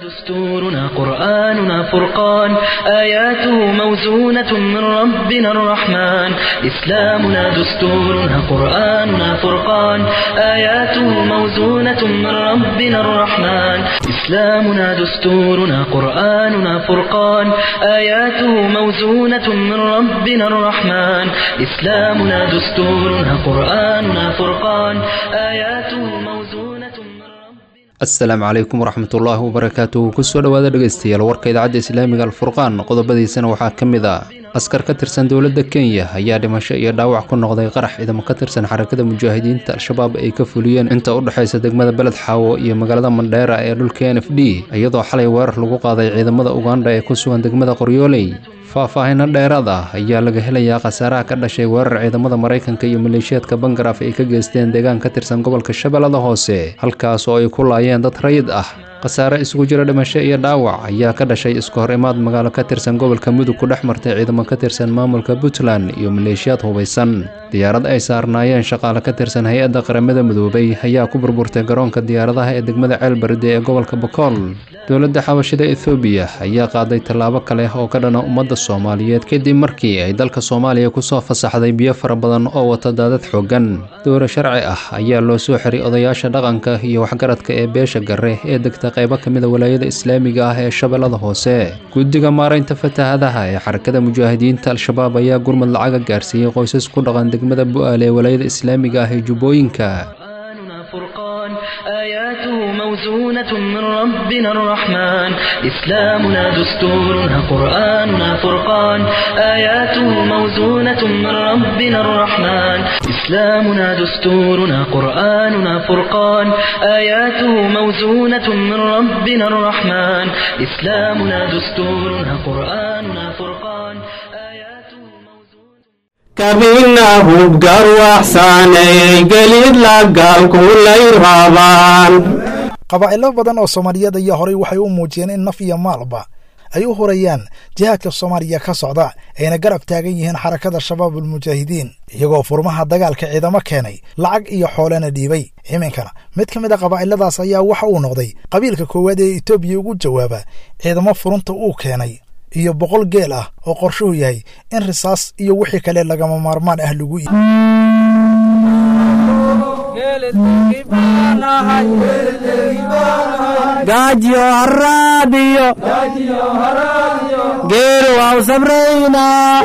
دستورنا قرآننا فرقان آياته موزونة من ربنا الرحمن إسلامنا دستورنا قرآننا فرقان آياته موزونة من ربنا الرحمن إسلامنا دستورنا قرآننا فرقان آياته موزونة من ربنا الرحمن إسلامنا دستورنا قرآننا فرقان آياته موزونة من ربنا asalaamu calaykum waraxmatullaahi wabarakaatuhu kusoo dhowaada dhegaystayaal warka idaacadda islaamiga alfurqaan qodobadiisana waxaa ka mid ah askar ka tirsan dowladda kenya ayaa dhimasho iyo dhaawac ku noqday qarax ciidamo ka tirsan xarakada mujaahidiinta al-shabaab ay ka fuliyeen inta u dhexaysa degmada beled xaawo iyo magaalada mandheera ee dhulka n f d iyadoo xalay weerar lagu qaaday ciidamada uganda ee ku sugan degmada qoryooley faahfaahino dheeraad ah ayaa laga helayaa khasaaraha ka dhashay weerar ciidamada maraykanka iyo maleeshiyaadka bangaraaf ay ka geysteen deegaan ka tirsan gobolka shabeellada hoose halkaas oo ay ku laayeen dad rayid ah khasaare isugu jira dhimasho iyo dhaawac ayaa ka dhashay isku hor imaad magaalo ka tirsan gobolka mudug ku dhex martay ciidamo ka tirsan maamulka puntland iyo maleeshiyaad hubaysan diyaarad ay saarnaayeen shaqaale ka tirsan hay-adda qaramada midoobay ayaa ku burburtay garoonka diyaaradaha ee degmada ceelbaride ee gobolka bokool dowladda xabashida ethoobiya ayaa qaaday tallaabo kale oo ka dhana ummadda soomaaliyeed kadib markii ay dalka soomaaliya kusoo fasaxday biyo fara badan oo wata daadad xooggan dowra sharci ah ayaa loo soo xiray odayaasha dhaqanka iyo waxgaradka ee beesha gare ee degta qaybo ka mida walaayada islaamiga ah ee shabeellada hoose guddiga maaraynta fatahaadaha ee xarakada mujaahidiinta al-shabaab ayaa gurmad lacaga gaarsiiyey qoysas ku dhaqan degmada bu'aale ee walaayada islaamiga ah ee jubbooyinka قرآننا فرقان آياته موزونة من ربنا الرحمن إسلامنا دستورنا قرآننا فرقان آياته موزونة من ربنا الرحمن إسلامنا دستورنا قرآننا فرقان آياته موزونة من ربنا الرحمن إسلامنا دستورنا قرآننا فرقان آياته موزونة kabina hubgarwaxsaanay gelid lagaalkulay rabaan qabaa'ilo badan oo soomaaliyeed ayaa horay waxay u muujiyeen in naf iyo maalba ay u horayaan jihaadka soomaaliya ka socda ayna garab taagan yihiin xarakada shabaabul mujaahidiin iyagoo furmaha dagaalka ciidamo keenay lacag iyo xoolena dhiibay iminkana mid ka mid a qabaa'iladaas ayaa waxa uu noqday qabiilka koowaad ee etoobiya ugu jawaaba ciidamo furunta uu keenay iyo boqol geel ah oo qorshuhu yahay in risaas iyo wixii kale lagama maarmaan ah lagu iibiyo gaajiyo haraadiyo geelu waa u sabraynaa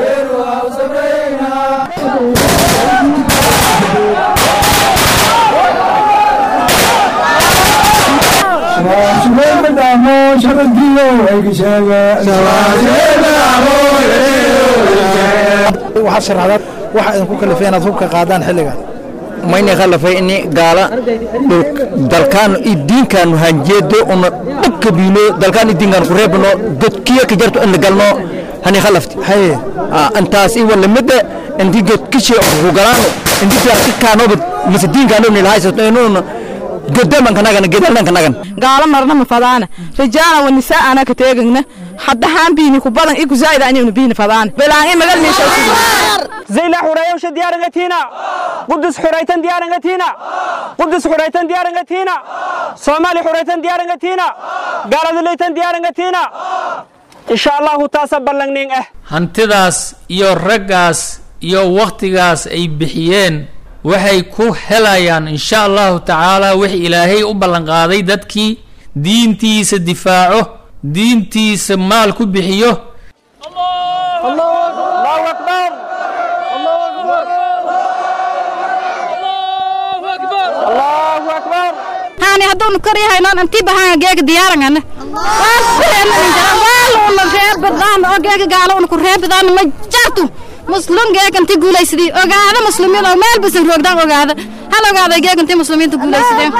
waxaad sharaxdaad waxa idinku kalifay inaad hubka qaadaan xilligan mayna khalafay ini gaala dalkaan idiinkaanu hanjeedo una dhabka biino dalkaan idiinkaan ku reebno godkiya ka jarto ina galno hani khalafti haye antaas iwa lamida inti godkishi ku galaano inti darkikaanoba mise diinkaanoba nilahaysato inuuna godaman kanagan gedalnan kanagan gaalo marna ma fadaana rijaala wa nisaa'ana ka teegagna hadda haan biini ku badan iku zaa'ida aniguna biini fadaana belaan i magal meesha zayla xurayowsha diyaarangatina qudus xuraytan diyaarangatina qudus xuraytan diyaarangatina soomaali xuraytan diyaarangatina gaaladuleytan diyaarangatina insha allahu taasa ballangning ah hantidaas iyo raggaas iyo wakhtigaas ay bixiyeen waxay ku helayaan insha allahu tacaala wix ilaahay u ballanqaaday dadkii diintiisa difaaco diintiisa maal ku bixiyo allahu akbar allahu akbar haani hadduunu karyahaynoon antii bahanga geega diyaarangana waaluuna reebadaan oo geega gaalowna ku reebadaan ma jartu muslum geega inti guulaysadii ogaada muslimiin oo meel basan roogdaan ogaada hal ogaada geega intii muslimiinta guulaysadeen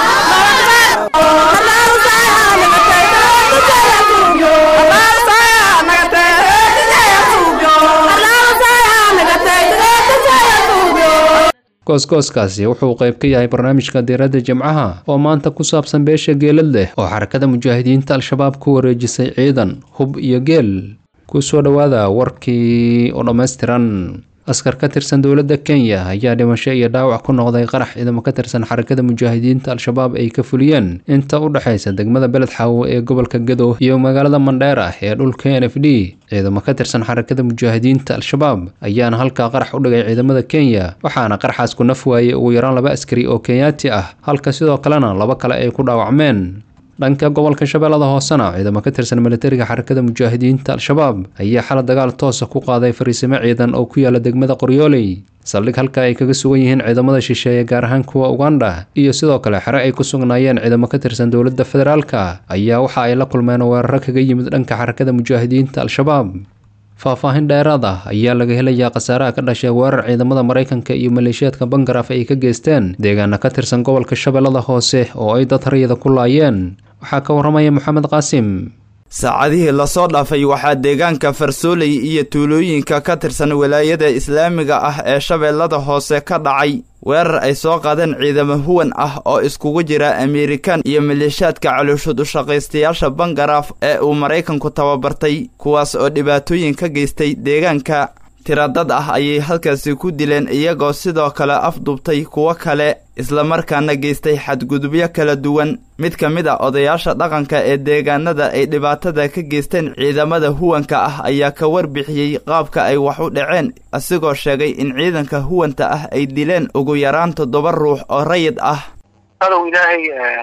gooskooskaasi wuxuu qayb ka yahay barnaamijka diiradda jimcaha oo maanta ku saabsan beesha geelad leh oo xarakada mujaahidiinta al-shabaab ku wareejisay ciidan hub iyo geel ku soo dhowaada warkii oo dhammaystiran askar ka tirsan dowladda kenya ayaa dhimasho iyo dhaawac ku noqday qarax ciidamo ka tirsan xarakada mujaahidiinta al-shabaab ay ka fuliyeen inta u dhexaysa degmada beled xaawo ee gobolka gadow iyo magaalada mandheera ee dhulka n f d ciidamo ka tirsan xarakada mujaahidiinta al-shabaab ayaana halkaa qarax u dhigay ciidamada kenya waxaana qaraxaas ku naf waayey ugu yaraan laba askari oo kenyaati ah halka sidoo kalena laba kale ay ku dhaawacmeen dhanka gobolka shabeellada hoosena ciidamo ka tirsan militariga xarakada mujaahidiinta al-shabaab ayaa xala dagaal toosa ku qaaday fariisimo ciidan oo ku yaala degmada qoryooley saldhig halka ay kaga sugan yihiin ciidamada shisheeye gaar ahaan kuwa ugandha iyo sidoo kale xere ay ku sugnaayeen ciidamo ka tirsan dowladda federaalka ayaa waxa ay la kulmeen weeraro kaga yimid dhanka xarakada mujaahidiinta al-shabaab faahfaahin dheeraad ah ayaa laga helayaa khasaaraha ka dhashay weerar ciidamada maraykanka iyo maleeshiyaadka bangaraf ay ka geysteen deegaana ka tirsan gobolka shabeellada hoose oo ay dad rayida ku laayeen waxaa ka warramaya moxamed qaasim saacadihii lasoo dhaafay waxaa deegaanka farsooley iyo tuulooyinka ka tirsan walaayada islaamiga ah ee shabeellada hoose ka dhacay weerar ay soo qaadeen ciidamo huwan ah oo iskugu jira amerikan iyo maleeshiyaadka calooshood ushaqaystayaasha bangaraaf ee uu maraykanku tababartay kuwaas oo dhibaatooyin ka geystay deegaanka tiradad ah ayay halkaasi ku dileen iyagoo sidoo kale afdubtay kuwo kale islamarkaana geystay xadgudubyo kala duwan mid ka mid a odayaasha dhaqanka ee deegaanada ay dhibaatada ka geysteen ciidamada huwanka ah ayaa ka warbixiyey qaabka ay wax u dhaceen isigoo sheegay in ciidanka huwanta ah ay dileen ugu yaraan toddoba ruux oo rayid ah adow ilaahay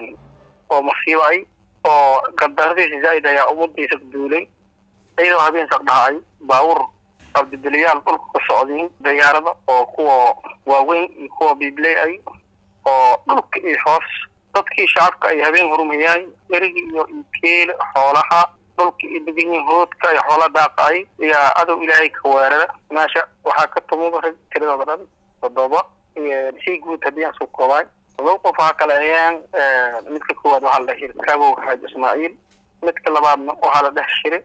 oo masiibay oo gardaradiisa zaa'id ayaa ummadiisa duulay iyadoo habeen saqdhacay baawur abdibeliyaal dhulka ka socdiin diyaarada oo kuwa waaweyn iyo kuwa biibley ay oo dhulka iyo hoos dadkii shacabka ay habeen horumayaan erigi iyo keela xoolaha dhulka iyo deganyihin hoodka ay xoola daaqay ayaa adow ilaahay ka weerara meesha waxaa ka tumuda rag tiradooda dhan toddoba si guud haddii aan soo koobay todoba qof waxaa kale ayaan midka koowaad waxaa la dheh shiri kabow xaaji ismaaciil midka labaadna waxaa la dheh shiri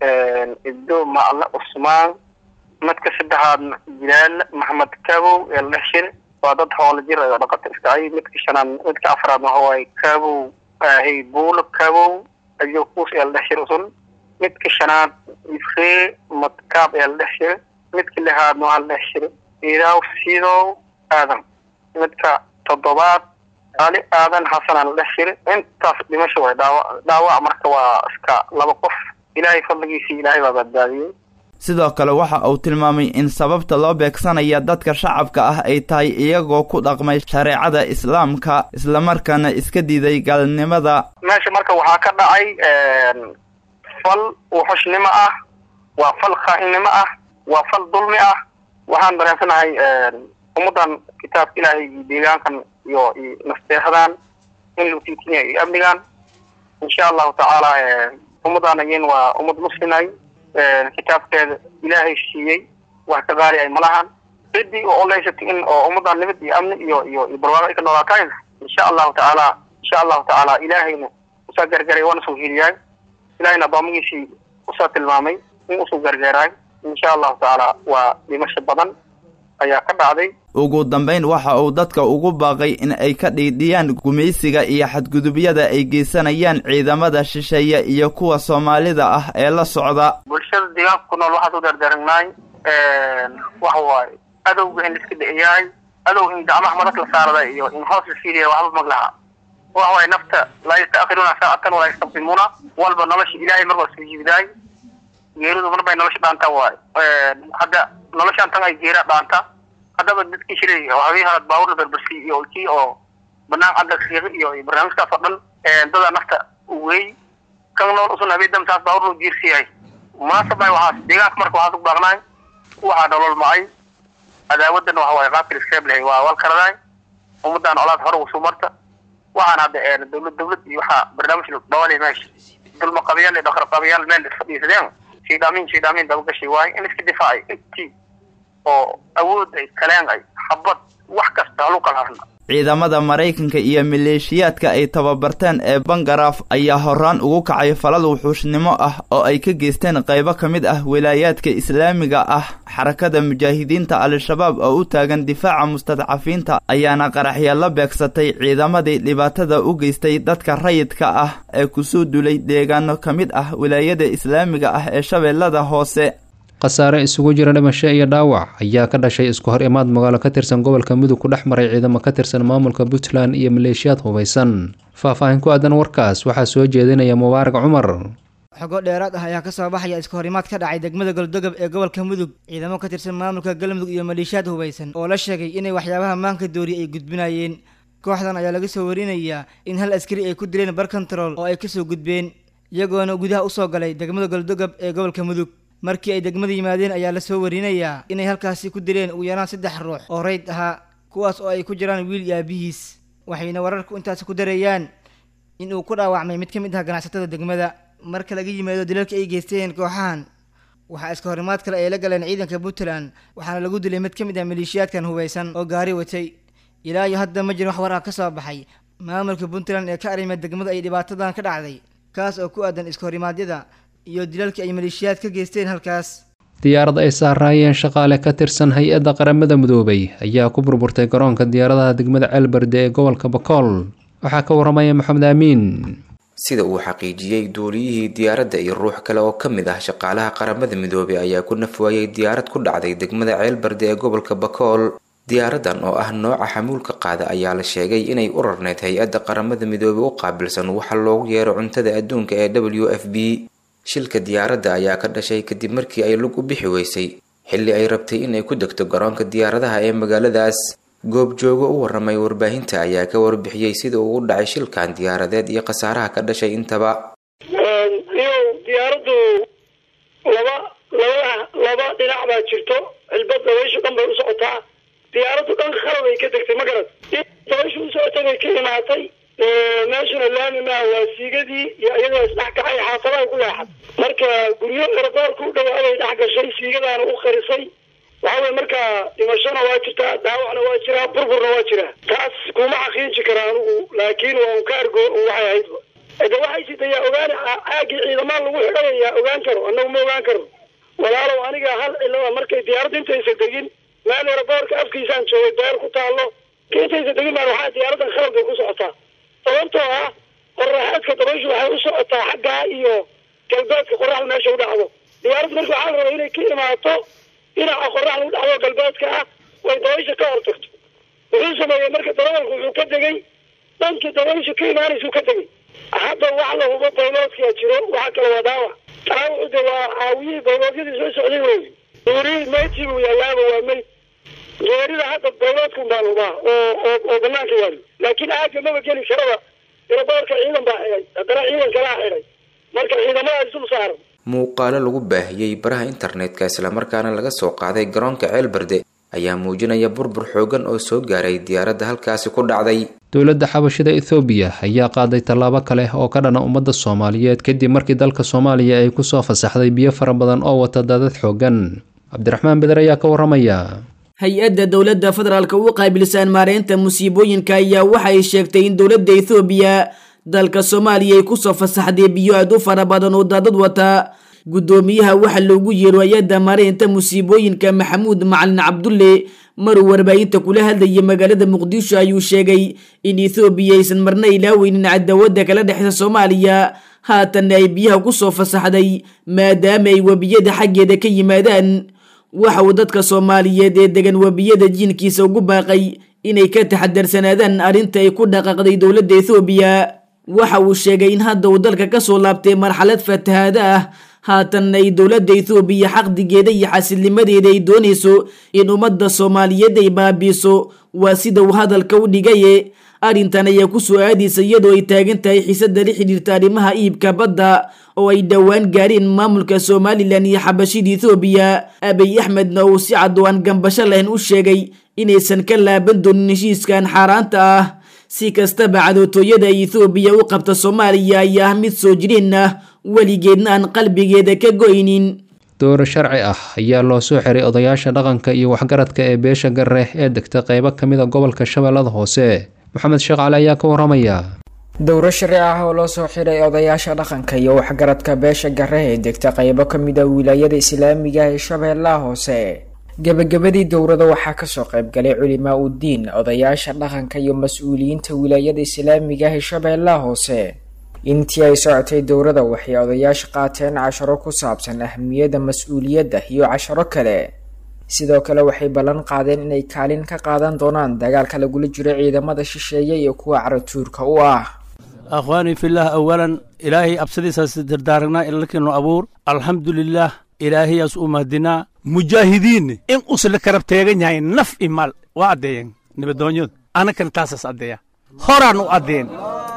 ibdo macle cusmaan midka saddexaadna jilaal maxamed kabow ee la dheh shiri waa dad hoola jir oo dhaqata iskacay midka shanaad midka afraadna waxa waaye kabow ahay buulo kabow ayo kuus ee la dhex shiri usun midka shanaad ifree madkaab ee la dhex shiri midka lixaadna waxaa la dhex shiri iidaaw sidow aadan midka toddobaad ali aadan xasanaa la dhex shiri intaas dhimasho way dhaawa dhaawac marka waa iska laba qof ilaahay fadligiisii ilaahay baa badbaadiyey sidoo kale waxa uu tilmaamay in sababta loo beegsanaya dadka shacabka ah ay tahay iyagoo ku dhaqmay shareecada islaamka islamarkaana iska diiday gaalnimada meesha marka waxaa ka dhacay fal wuxushnimo ah waa fal khaainnimo ah waa fal dulmi ah waxaan dareensanahay ummaddan kitaabka ilaahay iyo deegaankan iyo iyo nasteexdan in lagu tiitiniya iyo amnigan insha allahu tacaala ummaddan again waa ummad muslimay kitaabkeeda ilaahay siiyey wax ka qaali ay malahan ciddii oo oleysatay in oo ummaddan nabad iyo amni iyo iyo iyo barwaaqo ay ka noolaatayna insha allahu tacaala insha allahu tacaala ilaahayna usaa gargaray waana soo heliyaay ilahayna addoomigiisii usaa tilmaamay in usoo gargaaraay insha allahu tacaala waa dhimasho badan ayaa ka dhacday ugu dambayn waxa uu dadka ugu baaqay in ay ka dhiidhiyaan gumaysiga iyo xadgudubyada ay geysanayaan ciidamada shisheeye iyo kuwa soomaalida ah ee la socda bulshada deegaanka ku nool waxaas u dardaaragnaay waxa waaye adowga in laiska dhiciyaay adow in gacmaha madag la saarada iyo in hoos la fiiliya waxba mag laha waxa waaye nafta laa yastaakhiruna saacatan walaa yastaqdimuuna walba nolosha ilaahay mar waa soo jibidaay geeridu mar bay nolosha dhaanta waaye hadda noloshaan tan ay geera dhaanta haddaba dadkii shilay oo habeen halaad baawur la berbersiy iyo kii oo banaan cadda siiqi iyo barnaamijkaas oo dhan dadaa nafta weey kan nool usun habeen damsaas baawur loo jiirsiyahay munaasabay waxaas deegaanka marka waxaas u baaqnaay waxaa nolol macay cadaawadan waxa waaye qaabkii iskaab lahay waa walkaradaay ummadaan colaad hore usuu marta waxaan hadda dawlad dawlad iyo waxaa barnaamij dhawalay meesha dulma qabiyaal iyo dhaqar qabiyaal meel isfadhiisadeen shaydaamin shaydaamin dabagashay waaye in iska difaacay intii oo awood ay kaleen ay xabad wax kasta halu kala harna ciidamada maraykanka iyo maleeshiyaadka ay tababarteen ee bangaraaf ayaa horaan ugu kacay falal wuxuushnimo ah oo ay ka geysteen qaybo ka mid ah wilaayaadka islaamiga ah xarakada mujaahidiinta al-shabaab oo u taagan difaaca mustadcafiinta ayaana qaraxya la beegsatay ciidamadii dhibaatada u geystay dadka rayidka ah ee kusoo dulay deegaano ka mid ah wilaayada islaamiga ah ee shabeellada hoose khasaare isugu jira dhimasho iyo dhaawac ayaa ka dhashay isku hor imaad magaalo ka tirsan gobolka mudug ku dhex maray ciidamo ka tirsan maamulka puntland iyo maleeshiyaad hubaysan faah-faahin ku aadan warkaas waxaa soo jeedinaya mubaarak cumar xogo dheeraad ah ayaa ka soo baxaya iska horimaad ka dhacay degmada goldogob ee gobolka mudug ciidamo ka tirsan maamulka galmudug iyo maleeshiyaad hubaysan oo la sheegay inay waxyaabaha maanka dooriya ay gudbinayeen kooxdan ayaa laga soo warinayaa in hal askari ay ku dileen bar control oo ay kasoo gudbeen iyagoona gudaha usoo galay degmada goldogob ee gobolka mudug markii ay degmada yimaadeen ayaa lasoo warinayaa inay halkaasi ku dileen ugu yaraan saddex ruux oo rayd ahaa kuwaas oo ay ku jiraan wiil iyo aabihiis waxayna wararku intaasi ku darayaan in uu ku dhaawacmay mid ka mid ah ganacsatada degmada marka laga yimaado dilalka ay geysteen kooxahan waxaa iska horimaad kale ay la galeen ciidanka puntland waxaana lagu dilay mid ka mid ah maleeshiyaadkan hubaysan oo gaari watay ilaa iyo hadda ma jirin wax war ah ka soo baxay maamulka puntland ee ka arima degmada ay dhibaatadan ka dhacday kaas oo ku aadan iska horimaadyada iyo dilalka ay maleeshiyaad ka geysteen halkaas diyaarad ay saaraayeen shaqaale ka tirsan hay-adda qaramada midoobay ayaa ku burburtay garoonka diyaaradaha degmada ceelberde ee gobolka bakool waxaa ka waramaya maxamed aamiin sida uu xaqiijiyey duuliyihii diyaaradda iyo ruux kale oo ka mid ah shaqaalaha qaramada midoobay ayaa ku nafwaayay diyaarad ku dhacday degmada ceelbarde ee gobolka bakool diyaaradan oo ah nooca xamuulka qaada ayaa la sheegay inay u rarneyd hay-adda qaramada midoobay u qaabilsan waxa loogu yeero cuntada adduunka ee w f b shilka diyaaradda ayaa ka dhashay kadib markii ay lug u bixi weysay xilli ay rabtay inay ku degto garoonka diyaaradaha ee magaaladaas goobjoogo u waramay warbaahinta ayaa ka warbixiyey sida uu u dhacay shilkan diyaaradeed iyo khasaaraha ka dhashay intaba iyow diyaaraddu laba laba laba dhinac baa jirto cilbad dabayshu dhan bay u socotaa diyaaraddu dhan khalad ay ka degtay ma garad dabayshu u socotay bay ka imaatay meeshuna laami maaha waa siigadii iyo iyadoo isdhex kacay xaafadaha ku leexad marka guryo eradoorka u dhawaaday dhex gashay siigadaana u qarisay waxa weye marka dhimashona waa jirtaa dhaawacna waa jiraa burburna waa jiraa taas kuma xaqiiji kara anigu laakiin waa un ka argo waxay ahayd de waxay sidayaa ogaan caagii ciidamaan lagu xidhanayaa ogaan karo annagu ma ogaan karo walaalow aniga hal cilada markay diyaaradda intaysa degin meel eradoorka afkiisaan joogay beer ku taallo ka intaysa degin baan waxaa diyaaraddan khaladbay ku socotaa sababtoo ah qoraxaadka dabayshu waxay u socotaa xaggaa iyo galbeedka qoraxda meesha u dhacdo diyaaraddu marka waxaa la rabaa inay ka imaato dhinaca qoraxda u dhacdo galbeedka ah way dabaysha ka hortagto wuxuu sameeyey marka darawalku wuxuu ka degay dhankii dabaysha ka imaanaysuu ka degay hadda wax la hubo bayloodkaa jiro waxa kale waa dhaawac dhaawacu de waa caawiyihii bayloodyadii soo socday wey duuri meydkii buu yaalaaba waa meyd geerida hadda bayloodkan baan hubaa oo oo oo banaanka yaali laakiin aaga maba geli karaba iraboorka ciidan baa xidhay haddana ciidan kalaa xidhay marka ciidamada isul saaran muuqaalo lagu baahiyey baraha internetka islamarkaana laga soo qaaday garoonka ceelbarde ayaa muujinaya burbur xoogan oo soo gaaray diyaaradda halkaasi ku dhacday dowladda xabashida ethoobiya ayaa qaaday tallaabo kale oo ka dhana ummadda soomaaliyeed kadib markii dalka soomaaliya ay kusoo fasaxday biyo fara badan oo wata daadad xoogan cabdiraxmaan beder ayaa ka waramaya hay-adda dowladda federaalka u qaabilsan maareynta musiibooyinka ayaa waxay sheegtay in dowladda ethoobiya dalka soomaaliya ay kusoo fasaxday biyo aad u fara badan oo daadad wata guddoomiyaha waxaa loogu yeero hay-adda maareynta musiibooyinka maxamuud macalin cabdulle maruu warbaahinta kula hadlayay magaalada muqdisho ayuu sheegay in ethoobiya aysan marna ilaaweynin cadaawadda kala dhexeysa soomaaliya haatanna ay biyaha kusoo fasaxday maadaama ay webiyada xaggeeda ka yimaadaan waxa uu dadka soomaaliyeed ee degan webiyada jiinkiisa ugu baaqay inay ka taxadarsanaadaan arrinta ay ku dhaqaaqday dowladda ethoobiya waxa uu sheegay in hadda uu dalka kasoo laabtay marxalad fatahaada ah haatanna ay dowladda ethoobiya xaqdigeeda iyo xasilnimadeeda ay doonayso in ummadda soomaaliyeed ay baabiiso waa sida uu hadalka u dhigaye arrintan ayaa ku soo aadaysa iyadoo ay taagan tahay xiisada la xidhiirta arrimaha iibka badda oo ay dhowaan gaareen maamulka somalilan iyo xabashida ethoobiya abiy axmedna uu si cad oo aan gambasho lahayn u sheegay inaysan ka laaban doonin heshiiskan xaaraanta ah si kastaba cadootooyada ay ethoobiya u qabta soomaaliya ayaa ah mid soo jireen ah weligeedna aan qalbigeeda ka goynin dooro sharci ah ayaa loo soo xiray odayaasha dhaqanka iyo waxgaradka ee beesha garre ee degta qeybo ka mid a gobolka shabeellada hoose maxamed sheekh cali ayaa ka waramaya dowro sharci ah oo loo soo xiray odayaasha dhaqanka iyo waxgaradka beesha garre ee degta qeybo ka mid a wilaayada islaamiga ee shabeellaha hoose gebagabadii dowrada waxaa kasoo qaybgalay culimaa uddiin odayaasha dhaqanka iyo mas-uuliyiinta wilaayada islaamiga ee shabeellaha hoose intii ay socotay dowrada waxay odayaasha qaateen casharo ku saabsan ahmiyadda mas-uuliyadda iyo casharo kale sidoo kale waxay ballan qaadeen inay kaalin ka qaadan doonaan dagaalka lagula jiro ciidamada shisheeye iyo kuwa caratuurka u ah akhwaanii fillaah awalan ilaahay absadiisaas dardaaragnaa ilalkiinu abuur alxamdulilaah ilaahayaas u mahadinaa mujaahidiinne in usla karab teegan yahay naf i maal waa addeeyan nabadoonyadu anakana taasaas addeeya horaan u addeen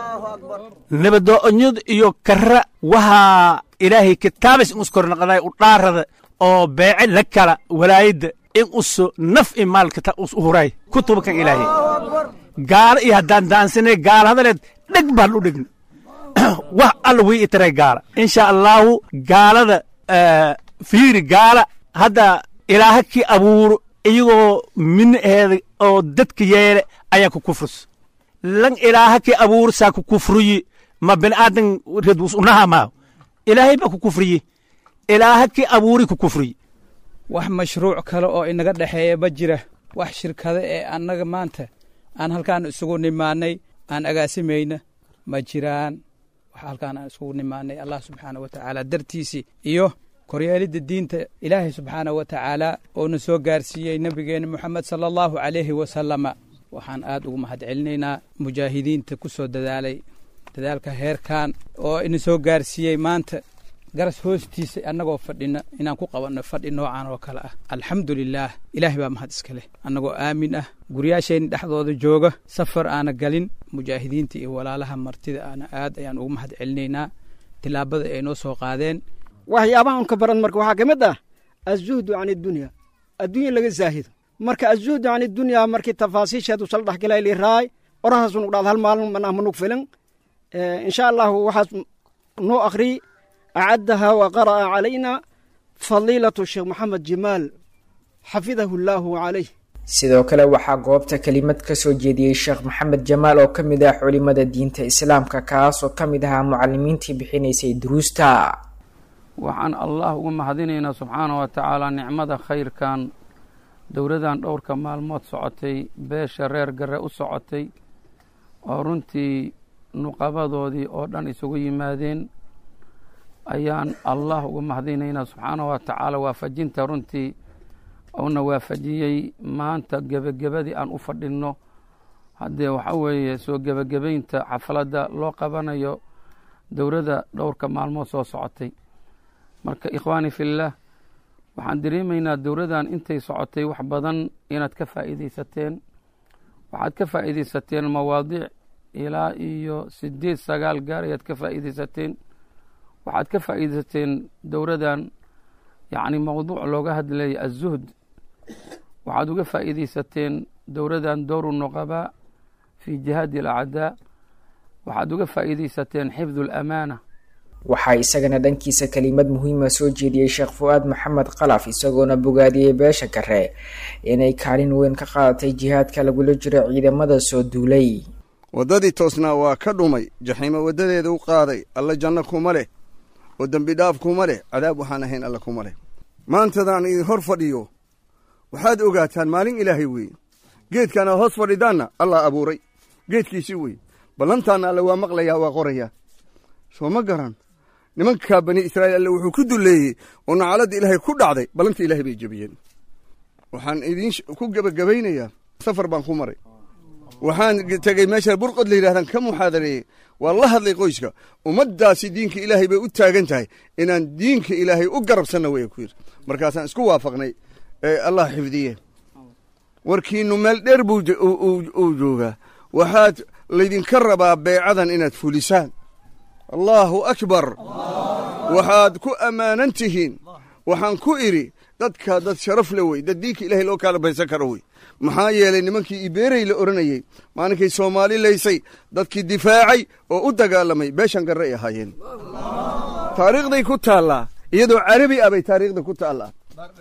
nabadoonyada iyo kara waxaa ilaahay kitaabas in uskornaqday u dhaarada oo beece la kala walaayadda in uso naf i maalka us huray kutubakan ilaahay gaala iyo haddaan daansanay gaala hadaleed dheg baan u dhegna wax alla wii itaray gaala insha allaahu gaalada fiiri gaala hadda ilaaha kii abuuro iyagoo minaheeda oo dadka yeele ayaa ku kufrus lan ilaaha kii abuuro saa ku kufriyi ma bini aadan redwus unaha maaho ilaahay baa ku kufriyi ilaaha kii abuuri ku kufriyi wax mashruuc kale oo inaga dhexeeya ma jira wax shirkado ee annaga maanta aan halkaan isugu nimaanay aan agaasimayna ma jiraan wax halkaan aan isugu nimaanay allah subxaana wa tacaala dartiisii iyo koryeelidda diinta ilaahay subxaana wa tacaala oona soo gaarsiiyey nebigeenna moxamed sala allahu calayhi wasalama waxaan aad ugu mahad celinaynaa mujaahidiinta ku soo dadaalay dadaalka heerkan oo ina soo gaarsiiyey maanta garas hoostiisa annagoo fadhina inaan ku qabanno fadhi noocan oo kale ah alxamdu lilaah ilaahay baa mahad iska leh annagoo aamin ah guryaasheenna dhexdooda jooga safar aana galin mujaahidiinta iyo walaalaha martida aana aad ayaan ugu mahad celinaynaa tilaabada ay noo soo qaadeen waxyaabaha unka baran marka waxaa ka mid ah azuhdu can iddunya adduunya laga zaahido marka azuhdu can iddunya markii tafaasiisheedu sal dhexgalay liraay orahaas unug dhaad hal maalin manah manug filan insha allahu waxaas noo akhriy acaddaha wa qara'a calayna fadiilatu sheekh maxamed jimaal xafidahu allaahu calayh sidoo kale waxaa goobta kelimad ka soo jeediyey sheekh maxamed jamaal oo ka mid ah culimada diinta islaamka kaas oo ka mid ahaa mucalimiintii bixinaysay duruusta waxaan allah uga mahadinaynaa subxaana wa tacaala nicmada khayrkan dowladan dhowrka maalmood socotay beesha reer gare u socotay oo runtii nuqabadoodii oo dhan isugu yimaadeen ayaan allah uga mahadinaynaa subxaana wa tacaala waafajinta runtii uuna waafajiyey maanta gebagabadii aan u fadhinno haddee waxa weeye soo gebagabaynta xafaladda loo qabanayo dowladda dhowrka maalmood soo socotay marka ikhwaani fillaah waxaan dareemaynaa dowladdan intay socotay wax badan inaad ka faa'iidaysateen waxaad ka faa'iidaysateen mawaadiic ilaa iyo sideed sagaal gaar ayaad ka faa'iidaysateen waxaad ka faa'iidaysateen dowladdan yacni mowduuc looga hadlaya azuhd waxaad uga faa'iidaysateen dowladdan dowru nuqabaa fii jihaadi alacdaa waxaad uga faa'iidaysateen xifdu alamaana waxaa isagana dhankiisa kelimad muhiima soo jeediyey sheekh fu-aad maxamed qalaf isagoona bogaadiyey beesha kare inay kaalin weyn ka qaadatay jihaadka lagula jiro ciidamada soo duulay waddadii toosnaa waa ka dhumay jaxiimo waddadeeda u qaaday alla janno kuma leh oo dembi dhaaf kuma leh cadaab waxaan ahayn alla kuma leh maantadaan idin hor fadhiyo waxaad ogaataan maalin ilaahay weeye geedkaan aad hoos fadhidaanna allah abuuray geedkiisii weye ballantaanna alle waa maqlayaa waa qorayaa soo ma garan nimankaa bani israa'iil alle wuxuu ku dulleeyey oo nacaladda ilaahay ku dhacday ballanta ilaahay bay jebiyeen waxaan idiin ku gebagabaynayaa safar baan ku maray waxaan tegey meesha burqod la yidhahdaan ka muxaadareeyey waa la hadlay qoyska ummaddaasi diinka ilaahay bay u taagan tahay inaan diinka ilaahay u garabsanna way ku yidhi markaasaan isku waafaqnay ee allah xifdiye warkiinnu meel dheer buu uu joogaa waxaad laydinka rabaa beecadan inaad fulisaan allaahu akbar waxaad ku ammaanan tihiin waxaan ku idhi dadka dad sharaf le wey dad diinka ilaahay loo kaala baysan karo wey maxaa yeelay nimankii ibeerey la odhanayey maalinkay soomaali laysay dadkii difaacay oo u dagaalamay beeshan garre ay ahaayeen taariikhday ku taallaa iyadoo carabi ah bay taariikhda ku taallaa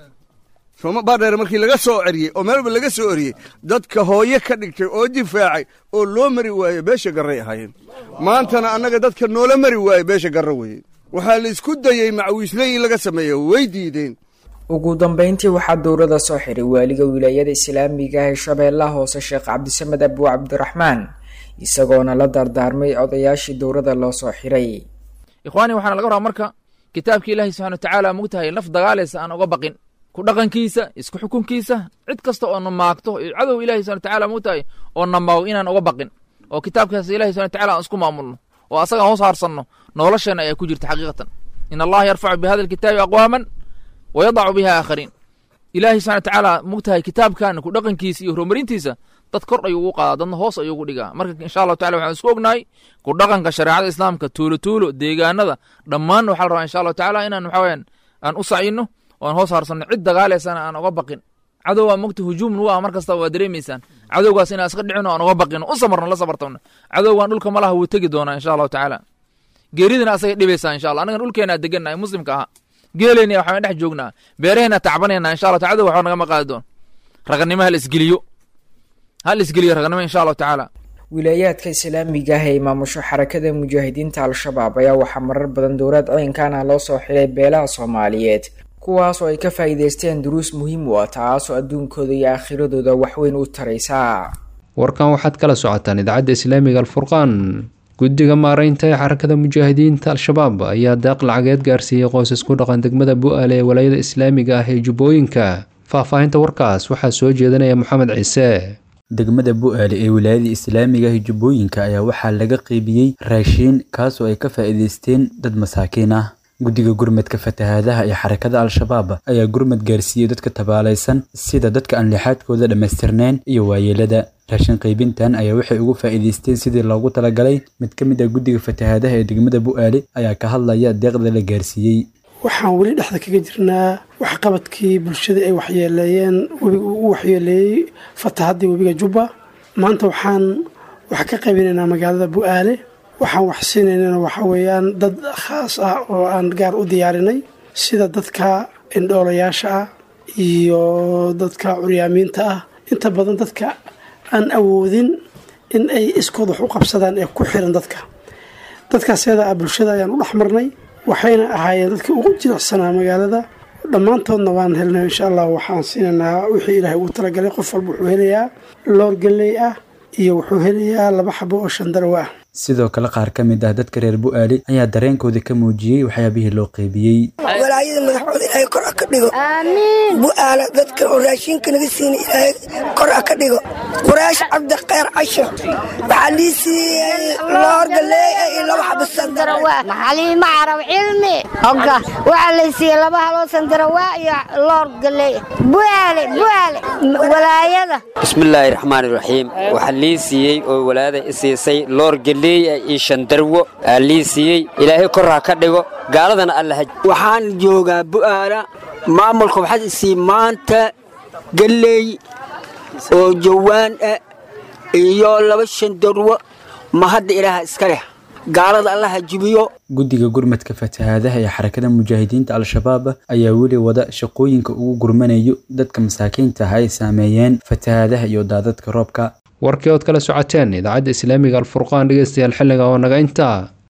sooma baardheer markii laga soo ceriyey oo meelba laga soo eriyey dadka hooye ka dhigtay oo difaacay oo loo mari waaye beesha garray ahaayeen maantana annaga dadka noola mari waaye beesha garre weeye waxaa la isku dayey macwiisley in laga sameeyo way diideen ugu dambeyntii waxaa dowladda soo xiray waaliga wilaayada islaamiga ah ee shabeellaha hoose sheekh cabdisamed abu cabdiraxmaan isagoona la dardaarmay odayaashii dowrada loo soo xiray ikhwaani waxaana laga rabaa marka kitaabka ilaahi subxana watacaala mugtahay naf dagaalaysa aan uga baqin ku dhaqankiisa isku xukunkiisa cid kasta oo na maagto cadow ilahi subana watacaala mugtahay oo namaago inaan uga baqin oo kitaabkaas ilahi subana watacaala aan isku maamulno oo asaga hoos haarsanno nolosheena ayaa ku jirta xaqiiqatan in allaha yarfacu bihada alkitaabi aqwaaman wa yadacu biha aakhariin ilaahi subana watacaala mugtahay kitaabkan ku dhaqankiisa iyo horumarintiisa dad kor ayuu ugu qaadaa dadna hoos ayuu ugu dhigaa marka insha allahu tacala waxaan isku ognahay ku dhaqanka shareecada islaamka tuulo tuulo deegaanada dhammaanna waxaa la rabaa insha allahu tacala inaan waxa weyaan aan u sacino oo aan hoos haarsanno cid dagaalaysana aan uga baqin cadowgaa mogta hujuum nu ah mar kasta waa dareemaysaan cadowgaas inaan iska dhicino aan uga baqino u samarno la sabartano cadowgan dhulka malaha wuu tegi doonaa insha allahu tacaala geeridina asagay dhibaysaa insha allah annagan dhulkeena degannahay muslimka ahaa geeleyna waxaan dhex joognaa beeraheena tacbanayna insha allah cadow waxba nagama qaadi doon raganimo hal isgeliyo hal isgeliyo raganimo insha allahu tacaala wilaayaadka islaamiga ah ee maamusho xarakada mujaahidiinta al-shabaab ayaa waxaa marar badan dowlad ciidankan ah loo soo xiray beelaha soomaaliyeed kuwaas oo ay ka faa'iidaysteen duruus muhiim u ah taasoo adduunkooda iyo aakhiradooda waxweyn u taraysa warkan waxaad kala socotaan idaacadda islaamiga alfurqaan guddiga maaraynta ee xarakada mujaahidiinta al-shabaab ayaa daaq lacageed gaarsiiyey qoysas ku dhaqan degmada bu-aale ee walaayada islaamiga ah ee jubbooyinka faahfaahinta warkaas waxaa soo jeedinaya moxamed ciise degmada bu-aale ee wilaayada islaamiga ah jubbooyinka ayaa waxaa laga qeybiyey raashiin kaasoo ay ka faa'iidaysteen dad masaakiin ah guddiga gurmadka fatahaadaha ee xarakada al-shabaab ayaa gurmad gaarsiiyey dadka tabaalaysan sida dadka aan lixaadkooda dhammaystirnayn iyo waayeelada raashin qaybintan ayaa waxay ugu faa'iidaysteen sidii loogu talagalay mid ka mid ah guddiga fatahaadaha ee degmada bu-aale ayaa ka hadlaya deeqda la gaarsiiyey waxaan weli dhexda kaga jirnaa waxqabadkii bulshada ay waxyeeleeyeen webiga uu u waxyeeleeyey fatahaddii webiga jubba maanta waxaan wax ka qaybinaynaa magaalada bu-aale waxaan wax siinaynana waxa weeyaan dad khaas ah oo aan gaar u diyaarinay sida dadka indhoolayaasha ah iyo dadka curyaamiinta ah inta badan dadka aan awoodin in ay iskood wax u qabsadaan ee ku xiran dadka dadkaas yada ah bulshada ayaan u dhex marnay waxayna ahaayeen dadkii ugu jilicsanaa magaalada dhammaantoodna waan helnay insha allah waxaan siinaynaa wixii ilaahay ugu talagalay qof walba wuxuu helayaa loor galley ah iyo wuxuu helayaa laba xabo oo shandaraw ah sidoo kale qaar ka mid ah dadka reer bu-aale ayaa dareenkooda ka muujiyey waxyaabihii loo qeybiyey walaayada madaxooda ilaahay kor a ka dhigo bu-aala dadka oo raashinka naga siina ilaahay kor a ka dhigo quraash cabdi khayr casho waxaa lii siiyey loor galeeya iyo laba xabo sandarawaa maxaliima carab cilmi oga waxaa la siiyey laba haloo sandarawaa iyo loor galeeya bu'aale bu'aale walaayada bismillaahi raxmaani raxiim waxaa lii siiyey oo walaayada i siisay loor galeeya iyo shandarwo aa lii siiyey ilaahay kor ha ka dhigo gaaladana allaha waxaan joogaa bu'aala maamulka waxaad isii maanta galley oo jawaan ah iyo laba shandarwo ma hadda ilaaha iska leh gaalada allaha jibiyo guddiga gurmadka fatahaadaha ee xarakada mujaahidiinta al-shabaab ayaa weli wada shaqooyinka ugu gurmanayo dadka masaakiinta ah ay saameeyeen fatahaadaha iyo daadadka roobka warkii ood kala socoteen idaacadda islaamiga alfurqaan dhegeystayaal xilliga oo naga intaa